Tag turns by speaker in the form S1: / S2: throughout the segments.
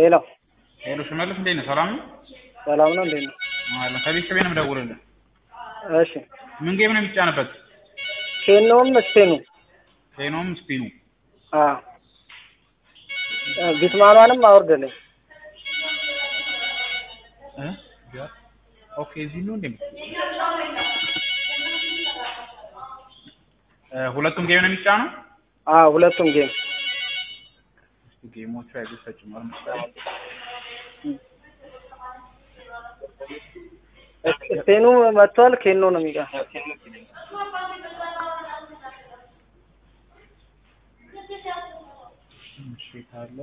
S1: ሄሎ
S2: ሄሎ ሽመልስ እንዴት ነህ? ሰላም ነው?
S1: ሰላም ነው እንዴት ነው?
S2: አለ ከቤተሰቤ ነው የምደውልልህ።
S1: እሺ
S2: ምን ጌም ነው የሚጫንበት?
S1: ኬኖም ስፔኑ
S2: ኬኖም ስፒኑ
S1: አ ቢትማኗንም አውርድልኝ
S2: እ ኦኬ እዚህ ነው እንዴ? እ ሁለቱም ጌም ነው የሚጫነው?
S1: አ ሁለቱም ጌም
S2: እስቲ ጌሞቹ አይገስ ተጭኗል መሰለኝ።
S1: ስፔኑ መጥቷል። ኬኖ ነው የሚቀር
S2: እሺ ካለ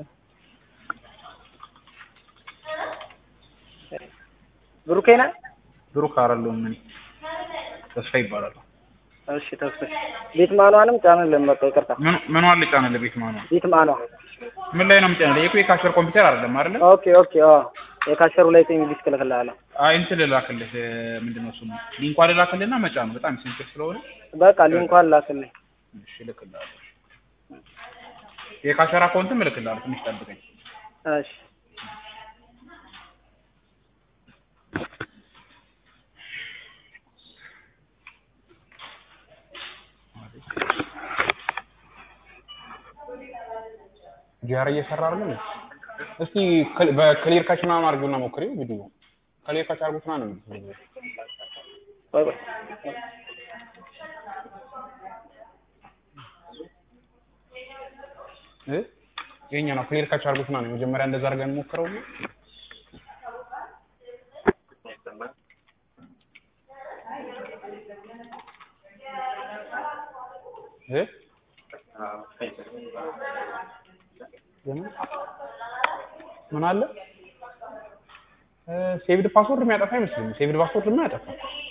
S1: ብሩኬ ነህ?
S2: ብሩክ አይደለሁም እኔ ተስፋ ይባላል።
S1: እሺ ተስፋ ቢትማኗንም ጫንልን በቃ ይቅርታ።
S2: ምን ምን ዋል ልጫንልህ? ቤት ማኗ
S1: ቢትማኗ
S2: ምን ላይ ነው የምጫንልህ? የኩ የካሸር ኮምፒውተር አይደለም አይደለ?
S1: ኦኬ ኦኬ አ የካሸሩ ላይ ጤኝ ዲስክ እልክልሃለሁ።
S2: አይ እንትን ልላክልህ እ ምንድን ነው ስሙ ሊንኳ ልላክልህና መጫን ነው በጣም ሲምፕል ስለሆነ
S1: በቃ ሊንኳን ላክልኝ።
S2: እሺ እልክልሃለሁ። የካሸር አካውንትም እልክልሃለሁ። ትንሽ ጠብቀኝ።
S1: እሺ
S2: ጂአር እየሰራ አይደለም። እስቲ ክል- በክሊር ካች ምናምን አድርጊውና ሞክሪው ቪዲዮ ክሊር ካች አድርጉት ምናምን ነው የምትለው።
S1: ቆይ ቆይ
S2: እ የኛ ነው ክሊር ካች አድርጉት ምናምን ነው መጀመሪያ እንደዛ አድርገን ሞክረው ነው እ የምን ምን አለ ሴቭድ ፓስወርድ የሚያጠፋ አይመስለኝም። ሴቭድ ፓስወርድ ምን ያጠፋ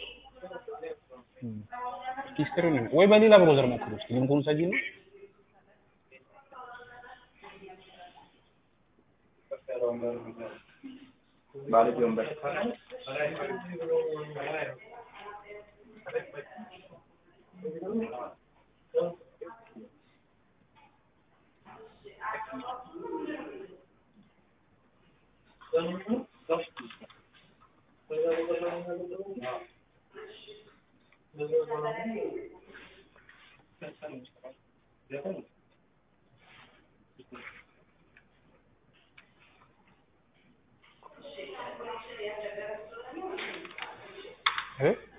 S2: እስኪ ስክሪን ወይ በሌላ ብሮዘር ሞክሩ እስኪ ሊንኩን ሰጂ ነው እ